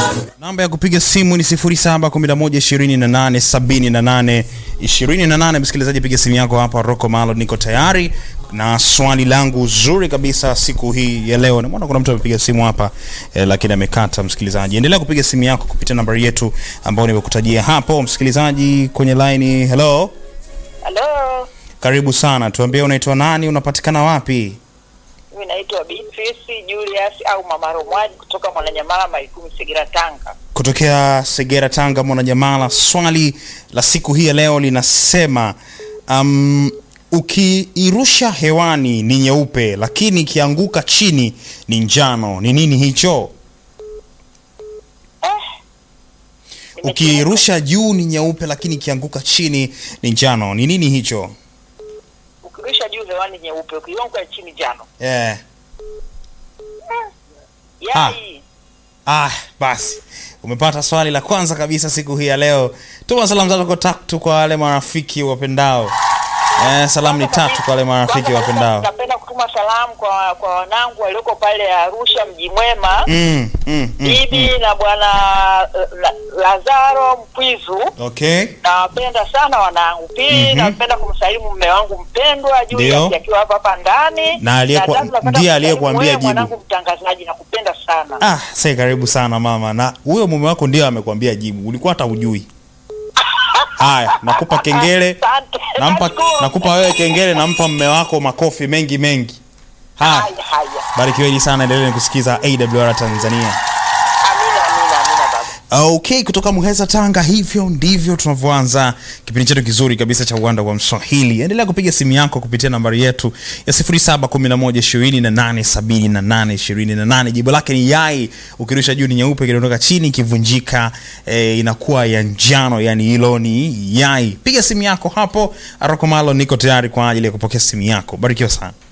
Namba ya kupiga simu ni 0711287828. Msikilizaji, piga simu yako hapa. Rocco Malo, niko tayari na swali langu zuri kabisa siku hii ya leo. Naona kuna mtu amepiga simu hapa eh, lakini amekata. Msikilizaji, endelea kupiga simu yako kupitia nambari yetu ambayo nimekutajia hapo. Msikilizaji kwenye line, hello, Halo, karibu sana. Tuambie unaitwa nani, unapatikana wapi? mimi naitwa Beatrice Julius au Mama Romwaji kutoka Mwananyamala Maikumi Segera Tanga. kutokea Segera, Tanga, Mwananyamala. Swali la siku hii ya leo linasema um, ukiirusha hewani ni nyeupe, lakini ikianguka chini ni njano. Ni nini hicho? Nimechoka. Ukiirusha juu ni nyeupe, lakini ikianguka chini ni njano. Ni nini hicho? Ukirusha juu hewani nyeupe, ukianguka chini jano. Yeah. Yai. Ah, basi umepata swali la kwanza kabisa siku hii ya leo. Tuma salamu zako tatu kwa wale marafiki wapendao. Eh, salamu ni tatu kwa wale marafiki Kwanza kabisa wapendao. Napenda kutuma salamu kwa kwa wanangu walioko pale Arusha mji mwema. Mm, mm, mm, Bibi na bwana eh, La- Lazaro Mpwizu. Okay. Nawapenda sana wanangu. Pili, Mhm. napenda kumsalimu mume wangu mpendwa Ndio. Julius akiwa hapa hapa ndani. Na aliyekuwa- tatu, napenda ndiye kumsalimu aliyekuambia wewe jibu. Mwanangu mtangazaji nakupenda sana. Ah, sasa karibu sana mama. Na huyo mume wako ndio amekwambia jibu. Ulikuwa hata hujui. Haya, nakupa kengele. Asante. Nampa Nashukuru. nakupa wewe kengele, nampa mume wako makofi mengi mengi. Haya, Haya, haya. barikiweni sana, endeleni kusikiza AWR Tanzania. Amina, amina, amina baba. Okay, kutoka Muheza Tanga, hivyo ndivyo tunavyoanza kipindi chetu kizuri kabisa cha uwanda wa Mswahili. Endelea kupiga simu yako kupitia nambari yetu ya 0711287828. Jibu lake ni yai. Ukirusha juu ni nyeupe, kidondoka chini ikivunjika eh, inakuwa ya njano, yani hilo ni yai. Piga simu yako hapo. Arokomalo, niko tayari kwa ajili ya kupokea simu yako. Barikiwa sana.